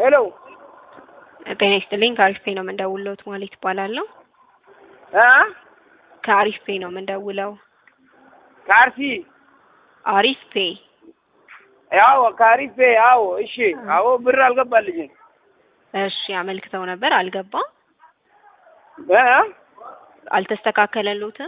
ሄሎ ጤና ይስጥልኝ። ከአሪፍ ፔ ነው የምንደውለው። ማለት ይባላለሁ። እ ከአሪፍ ፔ ነው የምንደውለው። ከአርሲ አሪፍ ፔ ያው ከአሪፍ ያው እሺ። አዎ ብር አልገባልኝም። እሺ፣ አመልክተው ነበር አልገባም፣ እ አልተስተካከለሉትም።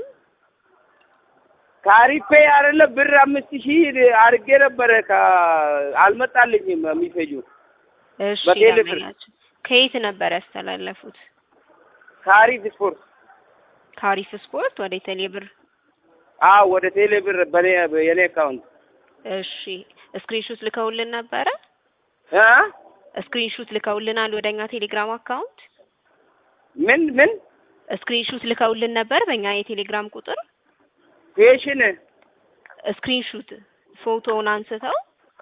ከአሪፍ አይደለም ብር አምስት ሺህ አድርጌ ነበረ አልመጣልኝም የሚፈጁ እሺ፣ በቴሌ ብር። ደንበኛችን ከየት ነበር ያስተላለፉት? ከአሪፍ ስፖርት ከአሪፍ ስፖርት ወደ ቴሌ ብር። አዎ ወደ ቴሌ ብር በኔ የኔ አካውንት እሺ፣ ስክሪንሹት ልከውልን ነበረ። እ ስክሪንሹት ልከውልናል ወደኛ ቴሌግራም አካውንት። ምን ምን ስክሪንሹት ልከውልን ነበር በእኛ የቴሌግራም ቁጥር። ፔሽን ስክሪንሹት ፎቶውን አንስተው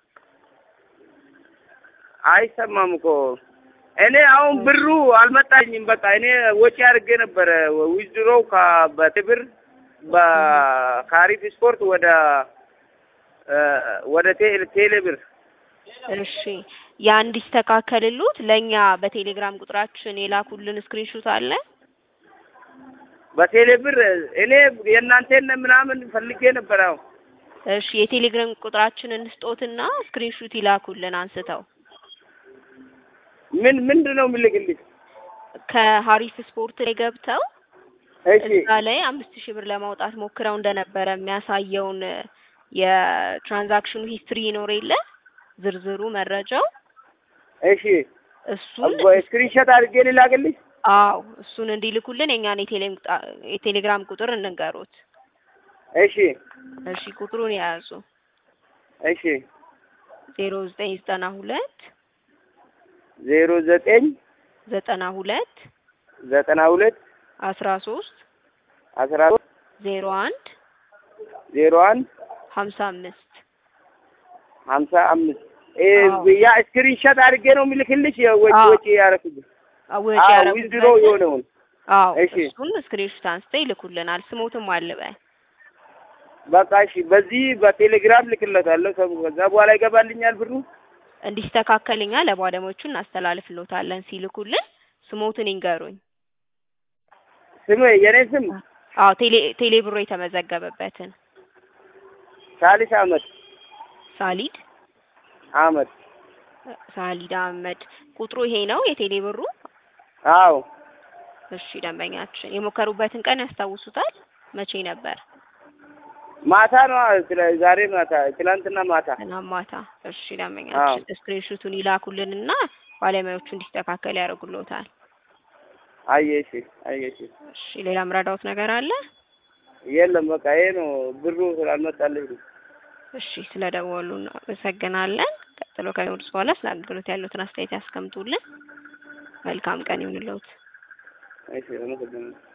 አይሰማም እኮ እኔ አሁን ብሩ አልመጣኝም። በቃ እኔ ወጪ አድርጌ ነበረ ዊዝድሮው በትብር በካሪፍ ስፖርት ወደ እ ወደ ቴ- ቴሌ ብር እሺ ያ እንዲስተካከልሉት ለእኛ በቴሌግራም ቁጥራችን የላኩልን ስክሪንሹት አለ። በቴሌ ብር እኔ የእናንተን ምናምን ፈልጌ ነበር። አሁን እሺ የቴሌግራም ቁጥራችንን እንስጦትና ስክሪንሹት ይላኩልን አንስተው። ምን ምንድን ነው የምልክልኝ? ከሀሪፍ ስፖርት ላይ ገብተው እሺ እዛ ላይ አምስት ሺህ ብር ለማውጣት ሞክረው እንደነበረ የሚያሳየውን የትራንዛክሽኑ ሂስትሪ ይኖር የለ ዝርዝሩ መረጃው እሺ እሱን ስክሪንሾት አድርጌ ልላክልኝ። አዎ እሱን እንዲልኩልን የኛን የቴሌ- የቴሌግራም ቁጥር እንንገሩት። እሺ እሺ ቁጥሩን የያዙ እሺ ዜሮ ዘጠኝ ዘጠና ሁለት ዜሮ ዘጠኝ ዘጠና ሁለት ዘጠና ሁለት አስራ ሶስት አስራ ሶስት ዜሮ አንድ ዜሮ አንድ ሀምሳ አምስት ሀምሳ አምስት አዎ። ያ ስክሪንሾት አድርጌ ነው የምልክልሽ ወጪ አዎ። ወጪ ያደረኩት ወጪ አዎ ዊዝድሮ ያደረጉበትን የሆነውን አዎ እሺ። እሱን ስክሪንሾት አንስተው ይልኩልናል። ስሞትም አልበል በቃ እሺ በዚህ በቴሌግራም ልክለታለሁ። ሰው ከዛ በኋላ ይገባልኛል ብሩ። እንዲስተካከልኛ ለባለሙያዎቹ እናስተላልፍሎታለን። ሲልኩልን ስሞትን ይንገሩኝ። ስም የኔ ስም አዎ ቴሌ ቴሌ ብሮ የተመዘገበበትን ሳሊስ አህመድ ሳሊድ አህመድ። ሳሊድ አህመድ ቁጥሩ ይሄ ነው የቴሌ ብሩ። አዎ እሺ ደንበኛችን የሞከሩበትን ቀን ያስታውሱታል? መቼ ነበር? ማታ ነው ስለ- ዛሬ ማታ ትላንትና ማታ። ትናንት ማታ። እሺ ደንበኛችን ስክሪንሹቱን ይላኩልንና ባለሙያዎቹ እንዲስተካከል ያደርጉልዎታል። አየሽ አየሽ እሺ ሌላ ምረዳውት ነገር አለ? የለም በቃ ይሄ ነው ብሩ ስላልመጣልኝ ነው። እሺ ስለ ደወሉ እናመሰግናለን። ቀጥሎ ከሚወዱስ በኋላ ስለ አገልግሎት ያሉትን አስተያየት ያስቀምጡልን። መልካም ቀን ይሁንልዎት። እሺ አመሰግናለሁ።